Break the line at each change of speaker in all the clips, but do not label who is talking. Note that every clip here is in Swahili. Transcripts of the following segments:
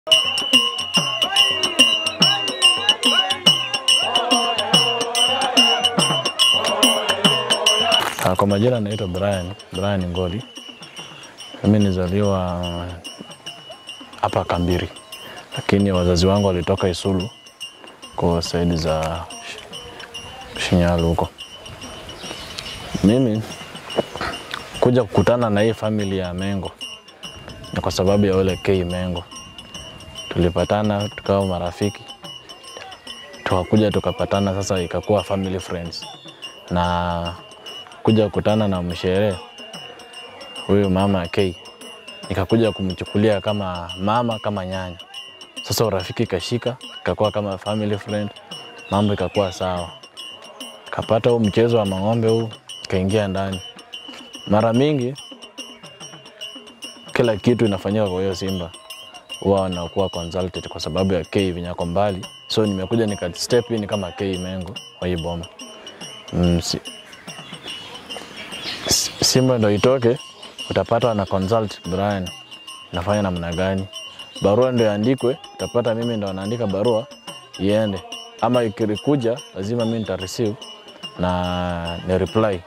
Ah, Kwa majina naitwa Brian, Brian Ngoli. Mimi nizaliwa hapa Kambiri, lakini wazazi wangu walitoka Isulu kwa saidi za Sh- Shinyalu huko. Mimi kuja kukutana na hii famili ya Mengo ni kwa sababu ya ule K Mengo. Tulipatana tukawa marafiki, tukakuja tukapatana, sasa ikakuwa family friends na kuja kukutana na msherehe huyu mama K, nikakuja kumchukulia kama mama kama nyanya. Sasa urafiki ikashika, ikakuwa kama family friend, mambo ikakuwa sawa. Kapata huu mchezo wa mang'ombe huu, kaingia ndani. Mara mingi kila kitu inafanyika kwa hiyo Simba huwa wanakuwa consulted kwa sababu ya K vinyako mbali, so nimekuja nika step in kama K Mengo wa hii boma mm, si, S- Simba ndo itoke, utapata wana consult Brian nafanya namna gani, barua ndo iandikwe, utapata mimi ndo naandika barua iende, ama ikikuja lazima mimi nita receive na ni reply.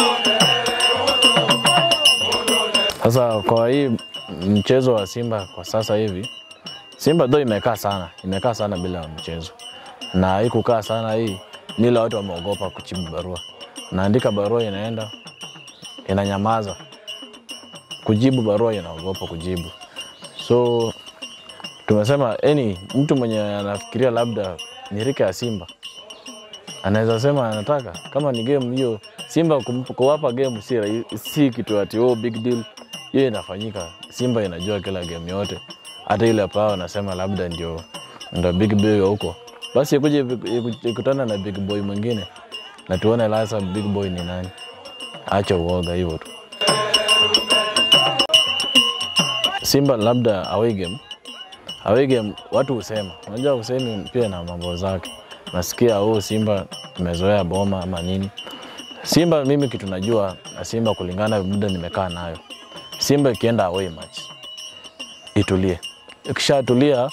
Sasa kwa hii mchezo wa Simba kwa sasa hivi, Simba ndo imekaa sana, imekaa sana bila mchezo, na hii kukaa sana hii ni ile watu wameogopa kujibu barua. Naandika barua inaenda inanyamaza, kujibu barua inaogopa kujibu. So tumesema any mtu mwenye anafikiria labda ni rika ya Simba anaweza sema anataka kama ni game hiyo Simba kum- kuwapa game si, rahi- si kitu ati oh, big deal. Hiyo inafanyika, Simba inajua kila game yote, hata ile pao anasema labda ndio ndo big boy wa huko, basi ikuje iku- ikutana na big boy mwingine na tuone lasa big boy ni nani. Acha uoga hivyo tu. Simba labda away game, away game watu husema, unajua usemi pia na mambo zake. Nasikia oh, Simba tumezoea boma ama nini. Simba mimi kitu najua na Simba kulingana na muda nimekaa nayo, Simba ikienda away match itulie, ikishatulia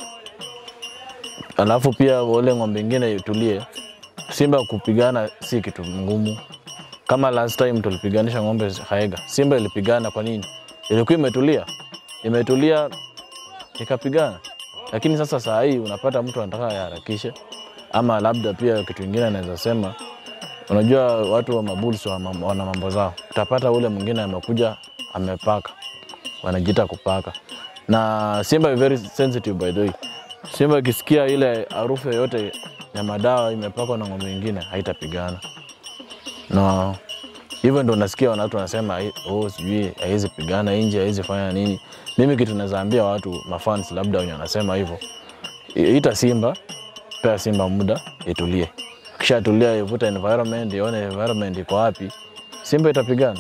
alafu pia wale ng'ombe ingine itulie. Simba kupigana si kitu ngumu, kama last time tulipiganisha ng'ombe Haega, Simba ilipigana. Kwa nini? Ilikuwa imetulia, imetulia ikapigana. Lakini sasa saa hii unapata mtu anataka aharakishe, ama labda pia kitu ingine anaweza sema, unajua watu wa mabulls wa mam- wana mambo zao. Utapata ule mwingine amekuja amepaka, wanajiita kupaka, na Simba is very sensitive by the way. Simba ikisikia ile harufu yoyote ya madawa imepakwa na ng'ombe ingine haitapigana na hivyo ndo nasikia watu wanasema "Hai- oh, sijui haiwezi pigana nje, haiwezi fanya nini. Mimi kitu naweza ambia watu mafans, labda wenye wanasema hivyo, I- ita Simba, pea Simba muda itulie, kishatulia ivuta environment, ione environment iko wapi, Simba itapigana.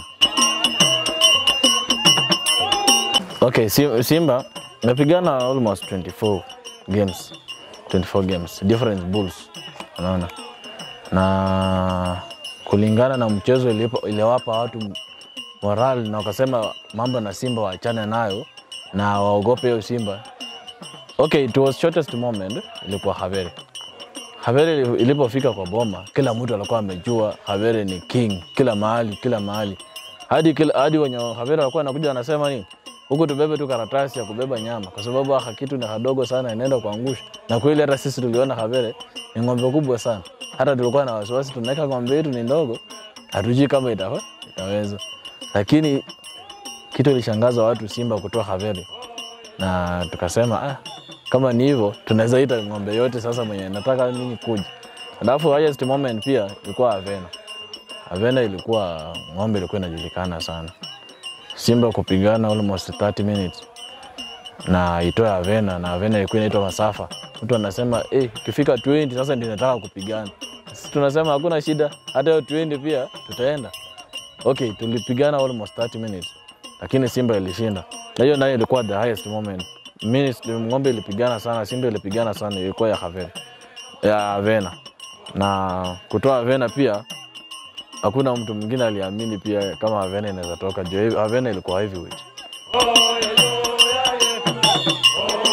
Okay, Sim- Simba imepigana almost 24 games, 24 games, different bulls, unaona na kulingana na mchezo ilipo- iliwapa watu moral na wakasema mambo na Simba waachane nayo na waogope hiyo Simba. Okay, it was shortest moment ilikuwa Havere. Havere ili- ilipofika kwa boma, kila mtu alikuwa amejua Havere ni king kila mahali, kila mahali hadi kila, hadi wenye Havere walikuwa wanakuja wanasema nini huku tubebe tu karatasi ya kubeba nyama, kwa sababu haka kitu ni kadogo sana, inaenda kuangusha. Na kweli hata sisi tuliona Havere ni ng'ombe kubwa sana, hata tulikuwa na wasiwasi, tunaweka ng'ombe yetu ni ndogo, hatujui kama itawa, itaweza. Lakini kitu ilishangaza watu Simba kutoa Havere, na tukasema ah, kama ni hivyo tunaweza ita ng'ombe yote sasa mwenye nataka mimi kuja. Alafu highest moment pia ilikuwa Avena. Avena ilikuwa ng'ombe ilikuwa inajulikana sana. Simba kupigana almost 30 minutes na itoe Avena na Avena ilikuwa inaitwa Masafa. Mtu anasema eh, ikifika 20 sasa ndio nataka kupigana. Sisi tunasema hakuna shida, hata hiyo 20 pia tutaenda. Okay, tulipigana almost 30 minutes lakini Simba ilishinda, na hiyo nayo ilikuwa the highest moment. Minutes, ng'ombe ilipigana sana, Simba ilipigana sana, ilikuwa ya Havena, ya Avena na kutoa Avena pia hakuna mtu mwingine aliamini pia kama Avena inaweza toka juu Avena ilikuwa heavyweight.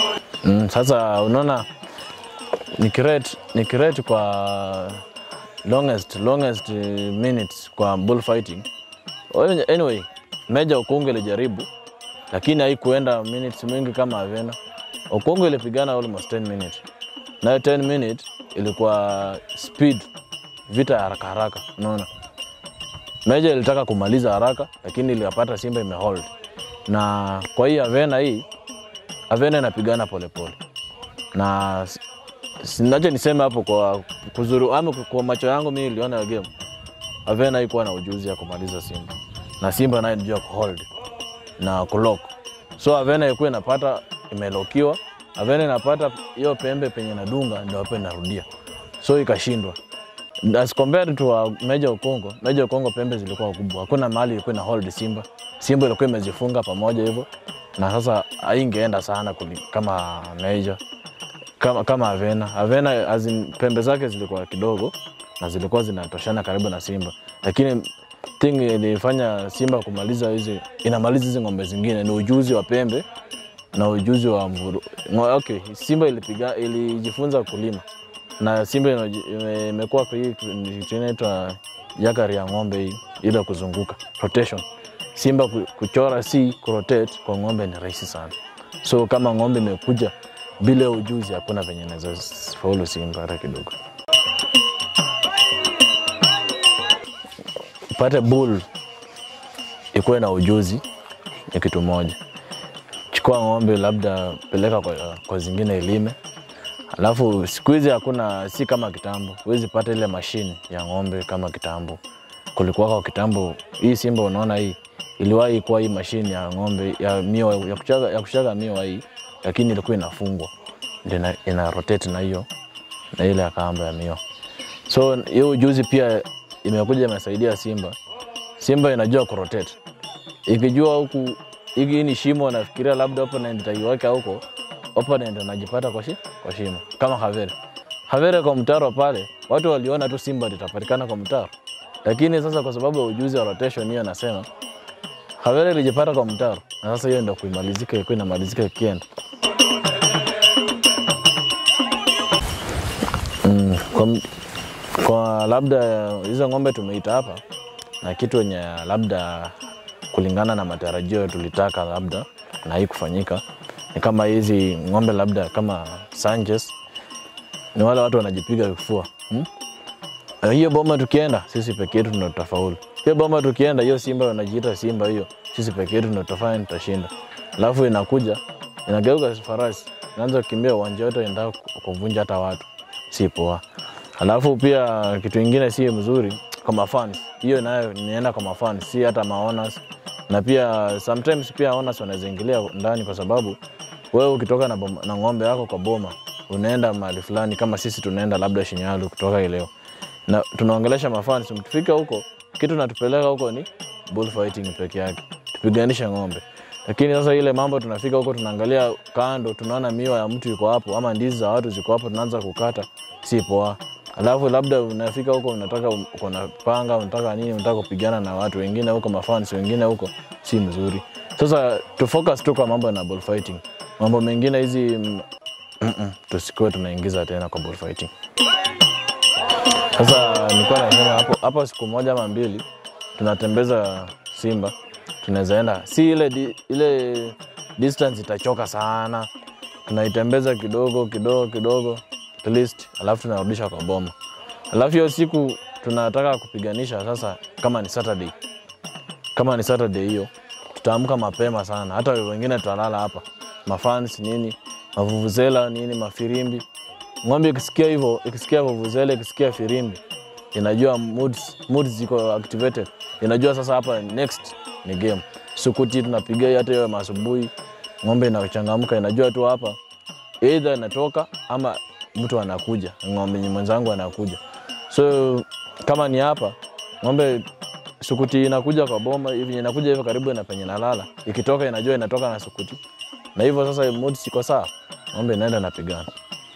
Mm, sasa unaona nikirate nikirate kwa longest longest eh, minutes kwa bullfighting Well, anyway Meja Okongo ilijaribu lakini haikuenda minutes mingi kama Avena. Okongo ilipigana almost 10 minutes, nayo 10 minutes ilikuwa speed, vita ya haraka haraka, unaona. Meja ilitaka kumaliza haraka, lakini ilipata Simba imehold, na kwa hii Avena hii Avena inapigana polepole na s- sinacho niseme hapo kwa kuzuru ama kwa macho yangu mimi niliona hiyo game Avena haikuwa na ujuzi ya kumaliza Simba na Simba naye ndio kuhold na kulock. So Avena ilikuwa inapata imelokiwa, Avena inapata hiyo pembe penye nadunga ndio hapo inarudia, so ikashindwa. As compared to uh, Meja Okongo, Meja Okongo pembe zilikuwa kubwa, hakuna mahali ilikuwa ina hold Simba. Simba ilikuwa imezifunga pamoja hivyo, na sasa haingeenda sana kuli- kama Meja kama, kama Avena. Avena as in, pembe zake zilikuwa kidogo na zilikuwa zinatoshana karibu na Simba, lakini thing ilifanya Simba kumaliza hizi inamaliza hizi ng'ombe zingine ni ujuzi wa pembe na ujuzi wa mvuru. Ngo- Okay, Simba ilipiga ilijifunza kulima na Simba inaji- ime- imekuwa kwa hii kitu inaitwa yakari ya ng'ombe hii ile ya kuzunguka rotation. Simba ku- kuchora si kurotate kwa ng'ombe ni rahisi sana, so kama ng'ombe imekuja bila ujuzi, hakuna venye naweza faulu Simba hata kidogo. Upate bull ikuwe na ujuzi ni kitu moja. Chukua ng'ombe, labda peleka kwa, kwa zingine ilime, alafu siku hizi hakuna, si kama kitambo. Huwezi pata ile mashine ya ng'ombe kama kitambo. Kulikuwa kwa kitambo, hii Simba unaona hii iliwahi kuwa hii mashine ya ng'ombe ya miwa ya kuchaga, ya kuchaga miwa hii, lakini ilikuwa inafungwa ndio ina, ina rotate na hiyo na ile ya kamba ya miwa. So hiyo ujuzi pia imekuja imesaidia Simba. Simba inajua kurotate, ikijua huku hiki ni shimo, nafikiria labda opponent itaiweka huko, opponent anajipata kwa, shi, kwa shimo kama Havere. Havere kwa mtaro pale, watu waliona tu Simba litapatikana kwa mtaro, lakini sasa kwa sababu ya ujuzi wa rotation hiyo, nasema Havere ilijipata kwa mtaro, na sasa hiyo ndio kuimalizika, ilikuwa inamalizika ikienda mm, kwa, kwa labda hizo ng'ombe tumeita hapa na kitu yenye labda kulingana na matarajio tulitaka labda na hii kufanyika ni kama hizi ng'ombe labda kama Sanchez ni wale watu wanajipiga kifua hmm? Na hiyo boma tukienda sisi peke yetu ndio tutafaulu. Hiyo boma tukienda, hiyo Simba wanajiita Simba, hiyo sisi peke yetu ndio tutafanya, tutashinda. Alafu inakuja inageuka farasi, inaanza kukimbia uwanja wote, inataka kuvunja hata watu, si poa. Alafu pia kitu ingine si mzuri kwa mafans, hiyo nayo nienda kwa mafans, si hata maonas. Na pia sometimes pia owners wanaweza ingilia ndani, kwa sababu wewe ukitoka na, boma, na ng'ombe yako kwa boma unaenda mahali fulani, kama sisi tunaenda labda Shinyalu kutoka ileo na tunaongelesha mafans, mtufika huko, kitu natupeleka huko ni bullfighting peke yake, tupiganisha ng'ombe. Lakini sasa ile mambo tunafika huko, tunaangalia kando, tunaona miwa ya mtu iko hapo ama ndizi za watu ziko hapo, tunaanza kukata, si poa. Alafu labda unafika huko, unataka uko na panga, unataka nini, unataka kupigana na watu wengine huko, mafans wengine huko, si mzuri. Sasa tu focus tu kwa mambo na bullfighting, mambo mengine hizi mm, mm, mm, tusikuwe tunaingiza tena kwa bullfighting. Sasa nilikuwa nasema hapo hapo, siku moja ama mbili tunatembeza Simba, tunaweza enda, si ile di, ile distance itachoka sana, tunaitembeza kidogo kidogo kidogo at least, alafu tunarudisha kwa boma. Alafu hiyo siku tunataka kupiganisha sasa, kama ni Saturday, kama ni Saturday hiyo tutaamka mapema sana, hata wengine tutalala hapa, mafans nini, mavuvuzela nini, mafirimbi ng'ombe ikisikia hivyo, ikisikia vuvuzela, ikisikia firimbi, inajua moods, moods ziko activated, inajua sasa hapa next ni game. Sukuti tunapiga hata hiyo asubuhi, ng'ombe inachangamka, inajua tu hapa either inatoka ama mtu anakuja, ng'ombe mwenzangu anakuja. So kama ni hapa ng'ombe sukuti inakuja kwa boma hivi, inakuja hivyo karibu na penye nalala, ikitoka inajua inatoka na sukuti, na hivyo sasa moods iko sawa, ng'ombe inaenda napigana.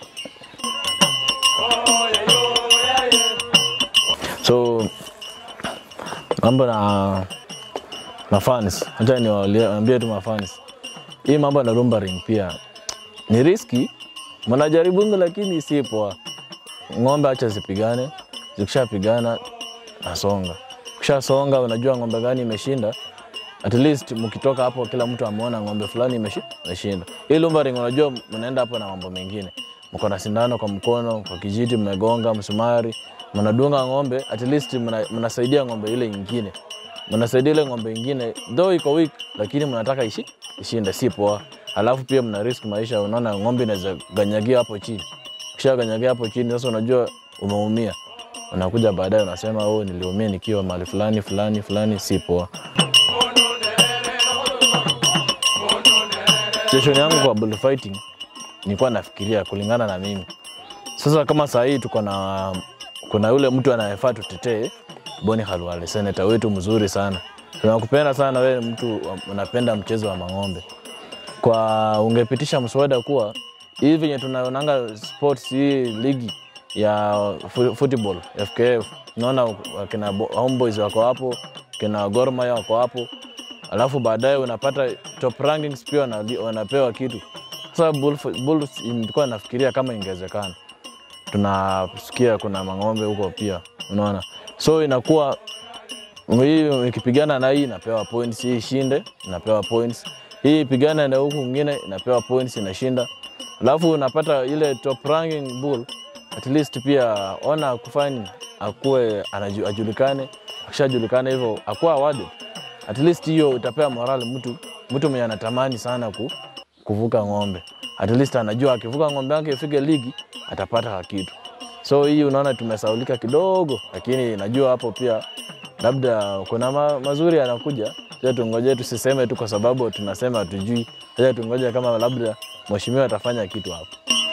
So mambo na mafans, acha niwaambie tu mafans, hii mambo na lumbering pia ni riski, mnajaribungu, lakini si poa. Ng'ombe acha zipigane, zikishapigana nasonga, ukishasonga unajua ng'ombe gani imeshinda at least mkitoka hapo kila mtu ameona ng'ombe fulani imeshi- imeshinda. Hii lumbering, unajua mnaenda hapo na mambo mengine, mko na sindano kwa mkono, kwa kijiti mmegonga msumari, mnadunga ng'ombe, at least mna- mnasaidia ng'ombe ile nyingine, mnasaidia ile ng'ombe nyingine, though iko weak, lakini mnataka ishi ishinde, si poa. Alafu pia mna risk maisha, unaona ng'ombe inaweza ganyagia hapo chini, kisha ganyagia hapo chini, sasa unajua umeumia, unakuja baadaye unasema oh, niliumia nikiwa mahali fulani fulani fulani, si poa. Station yangu kwa bullfighting nilikuwa nafikiria kulingana na mimi. Sasa kama saa hii tuko na kuna yule mtu anayefaa tutetee, Boni Khalwale, seneta wetu mzuri sana. Tunakupenda sana wewe, mtu unapenda mchezo wa mang'ombe. Kwa ungepitisha mswada kuwa hivi venye tunaonanga sports hii ligi ya fu- football FKF, unaona wakina Bo- Homeboys wako hapo, kina Gor Mahia wako hapo, alafu baadaye unapata top rankings pia wanali- wanapewa kitu. Sasa Bulls- Bulls nilikuwa nafikiria kama ingewezekana, tunasikia kuna mang'ombe huko pia, unaona, so inakuwa hii ikipigana na hii inapewa points, hii ishinde inapewa points, hii ipigane na huku mwingine inapewa points, inashinda. Alafu unapata ile top ranking bull, at least pia ona kufanya akuwe anaju- ajulikane, akishajulikana hivyo akuwa awarded. At least hiyo itapea morale mtu mtu mwenye anatamani sana ku, kuvuka ng'ombe, at least anajua akivuka ng'ombe yake ifike ligi atapata kitu. So hii unaona tumesaulika kidogo, lakini najua hapo pia labda kuna ma, mazuri yanakuja. Sasa tungoje, tusiseme tu kwa sababu tunasema hatujui. Sasa tungoje kama labda mheshimiwa atafanya kitu hapo.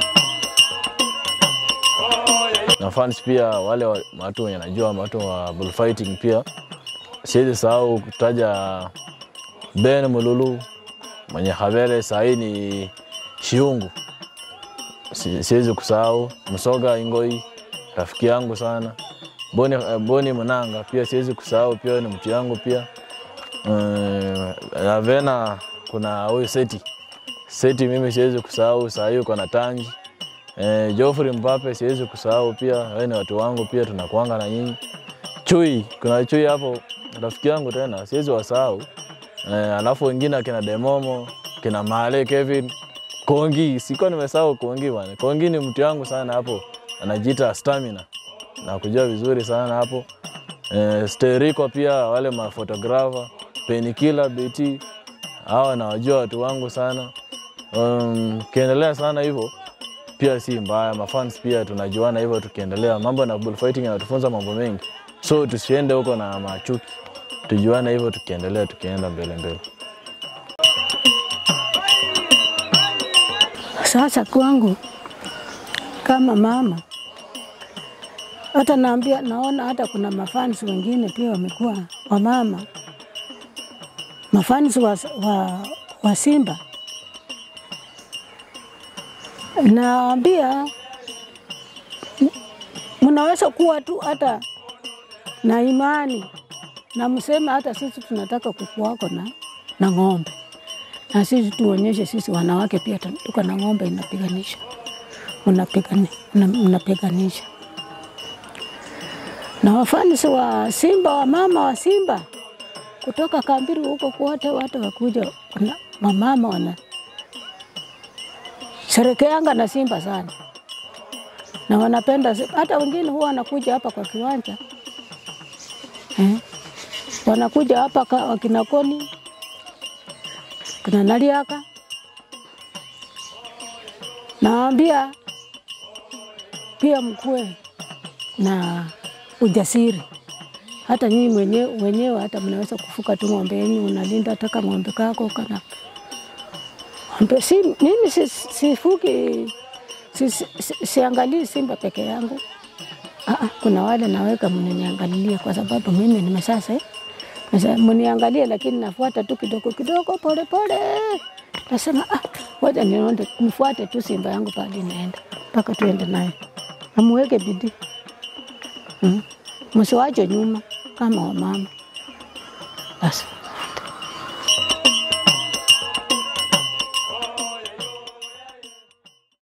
Na fans pia wale wa- watu wenye najua watu wa bullfighting pia, siwezi sahau kutaja Ben Mululu mwenye habere sahii ni Shiungu, Si- siwezi kusahau Msoga Ingoi, rafiki yangu sana Boni, eh, Boni Mnanga pia siwezi kusahau, pia ni mtu yangu pia. Eh, Ravena kuna huyu Seti Seti, mimi siwezi kusahau, saa hii uko na Tanji. Eh, Geoffrey Mbape siwezi kusahau pia, wewe ni watu wangu pia, tunakuanga na nyinyi. Chui, kuna Chui hapo rafiki yangu tena, siwezi wasahau. Eh, alafu wengine akina Demomo, kina Male Kevin, Kongi, sikuwa nimesahau Kongi bwana. Kongi ni mtu yangu sana hapo, anajiita Stamina na kujua vizuri sana hapo. Eh, Steriko pia wale mafotografa, Penikila BT, hawa nawajua watu wangu sana. Um, kiendelea sana hivyo pia si mbaya, mafans pia tunajuana hivyo, tukiendelea mambo na bullfighting yanatufunza mambo mengi, so tusiende huko na machuki, tujuane hivyo, tukiendelea tukienda mbele mbele.
Sasa kwangu kama mama, hata naambia, naona hata kuna mafans wengine pia wamekuwa wamama, mafans wa, wa, wa Simba. Naambia m- mnaweza kuwa tu hata na imani na mseme hata sisi tunataka kuku wako na, na ng'ombe na sisi tuonyeshe sisi wanawake pia tu- tuko na ng'ombe inapiganisha, mnapigani- mna- mnapiganisha na wafanisi wa Simba, wa mama wa Simba kutoka Kambiri huko kwote, watu wakuja, kuna mamama wana sherekeanga na Simba sana na wanapenda Simba. Hata wengine huwa wanakuja hapa kwa kiwanja eh, wanakuja hapa ka- wakina Koni kina Naliaka, naambia pia mkuwe na ujasiri. Hata nyinyi mwenyewe wenyewe hata mnaweza kufuka tu ng'ombe yenyu, unalinda hata ka ng'ombe kako kana ng'ombe. Si, mimi si- sifuki si, si, si, siangalii Simba peke yangu. Aa, kuna wale naweka mnaniangalilia kwa sababu mimi nimesasa Sasa mniangalie, lakini nafuata tu kidogo kidogo, pole pole. Nasema ah, wacha nionde nifuate tu Simba yangu pale inaenda mpaka tuende naye, amuweke bidii mm. Msiwache nyuma kama wamama basi.